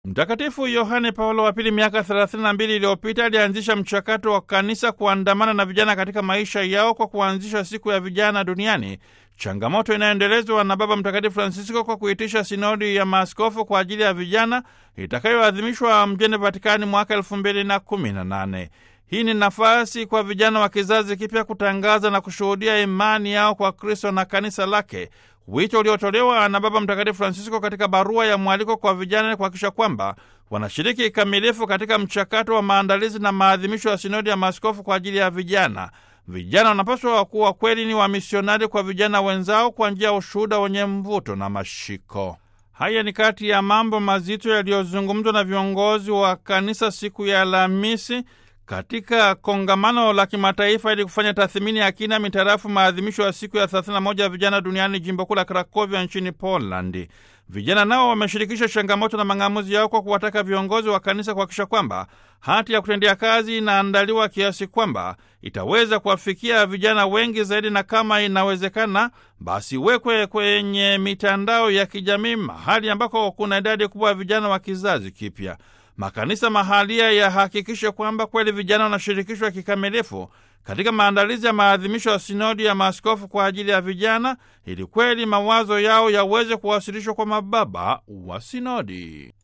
Mtakatifu Yohane Paulo wa Pili miaka 32 iliyopita alianzisha mchakato wa kanisa kuandamana na vijana katika maisha yao kwa kuanzisha siku ya vijana duniani, changamoto inayoendelezwa na Baba Mtakatifu Francisco kwa kuitisha sinodi ya maaskofu kwa ajili ya vijana itakayoadhimishwa mjini Vatikani mwaka 2018. Hii ni nafasi kwa vijana wa kizazi kipya kutangaza na kushuhudia imani yao kwa Kristo na kanisa lake, wito uliotolewa na Baba Mtakatifu Francisco katika barua ya mwaliko kwa vijana kuhakikisha kwamba wanashiriki kikamilifu katika mchakato wa maandalizi na maadhimisho ya sinodi ya maaskofu kwa ajili ya vijana. Vijana wanapaswa kuwa kweli ni wamisionari kwa vijana wenzao kwa njia ya ushuhuda wenye mvuto na mashiko. Haya ni kati ya mambo mazito yaliyozungumzwa na viongozi wa kanisa siku ya Alhamisi katika kongamano la kimataifa ili kufanya tathmini ya kina mitarafu maadhimisho ya siku ya 31 ya vijana duniani jimbo kuu la Krakovia nchini Polandi. Vijana nao wameshirikisha changamoto na mang'amuzi yao kwa kuwataka viongozi wa kanisa kuhakikisha kwamba hati ya kutendea kazi inaandaliwa kiasi kwamba itaweza kuwafikia vijana wengi zaidi, na kama inawezekana, basi wekwe kwenye mitandao ya kijamii, mahali ambako kuna idadi kubwa ya vijana wa kizazi kipya. Makanisa mahalia yahakikishe kwamba kweli vijana wanashirikishwa kikamilifu katika maandalizi ya maadhimisho ya sinodi ya maaskofu kwa ajili ya vijana, ili kweli mawazo yao yaweze kuwasilishwa kwa mababa wa sinodi.